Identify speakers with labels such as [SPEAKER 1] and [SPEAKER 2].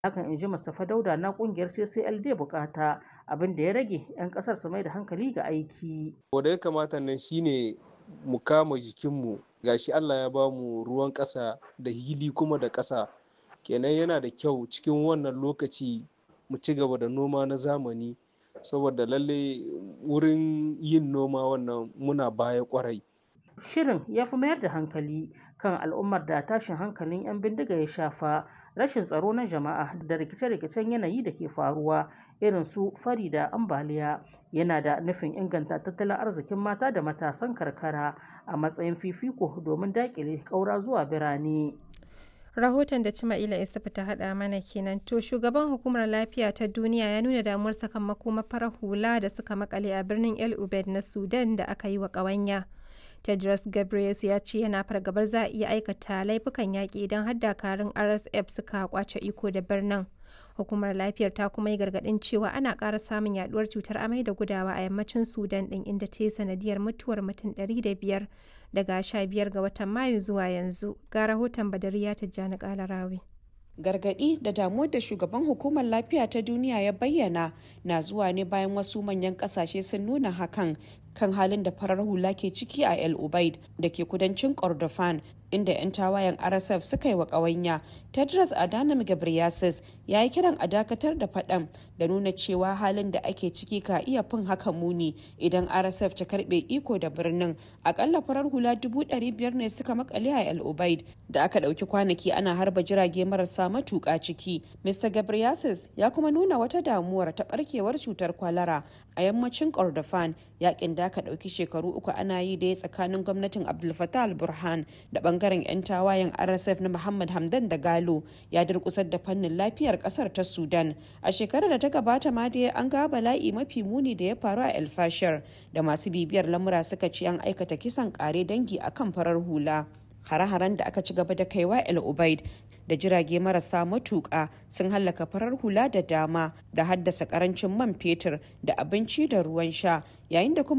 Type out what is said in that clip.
[SPEAKER 1] hakan in ji Mustapha Dauda na kungiyar CCLD bukata abin da ya rage 'yan kasar su mai da hankali ga aiki.
[SPEAKER 2] Wanda ya kamata nan shine mu kama jikinmu gashi Allah ya ba mu ruwan ƙasa da hili kuma da ƙasa kenan yana da kyau cikin wannan lokaci mu ci gaba da noma na zamani saboda lalle wurin yin noma wannan muna baya kwarai.
[SPEAKER 1] Shirin ya fi mayar da hankali kan al'ummar da tashin hankalin 'yan bindiga ya shafa rashin tsaro na jama'a da rikice-rikicen yanayi da ke faruwa irin su fari da ambaliya yana da nufin inganta tattalin arzikin mata da matasan karkara a matsayin fifiko domin dakile ƙaura zuwa birane.
[SPEAKER 3] rahoton da Cima'ila Isufu ta haɗa mana kenan to shugaban hukumar lafiya ta duniya ya nuna damuwarsa kan makoma farar hula da suka makale a birnin El Ubed na Sudan da aka yi wa ƙawanya. Tedros Ghebreyesus ya ce yana fargabar za a iya aikata laifukan yaƙi idan har dakarun RSF suka kwace iko da birnin. Hukumar lafiyar ta kuma yi gargaɗin cewa ana ƙara samun yaduwar cutar amai da gudawa a yammacin Sudan ɗin inda ta yi sanadiyar mutuwar mutum 500 daga 15 ga watan Mayu zuwa yanzu. Ga rahoton Badariya Tijjani Kalarawi.
[SPEAKER 4] gargadi da damuwar da shugaban hukumar lafiya ta duniya ya bayyana na zuwa ne bayan wasu manyan kasashe sun nuna hakan kan halin da farar hula ke ciki a el ubaid da ke kudancin kordofan inda 'yan tawayen rsf suka yi wa ƙawanya tedros adhanom ghebreyesus ya yi kiran a dakatar da faɗan da nuna cewa halin da ake ciki ka iya fin haka muni idan rsf ta karɓe iko da birnin akalla farar hula dubu ɗari biyar ne suka makale a el ubaid da aka ɗauki kwanaki ana harba jirage marasa matuƙa ciki mr ghebreyesus ya kuma nuna wata damuwar ta ɓarkewar cutar kwalara a yammacin kordofan yakin da aka ɗauki shekaru uku ana yi da tsakanin gwamnatin abdul fattah al-burhan da bangaren 'yan tawayen rsf na muhammad hamdan da galo ya durkusar da fannin lafiyar kasar ta sudan a shekarar da ta gabata ma dai an ga bala'i mafi muni da ya faru a el fashir da masu bibiyar lamura suka ce an aikata kisan kare dangi akan farar hula hare-haren da aka ci gaba da kaiwa el ubaid da jirage marasa matuƙa sun hallaka farar hula da dama da haddasa karancin man fetur da abinci da ruwan sha yayin da kuma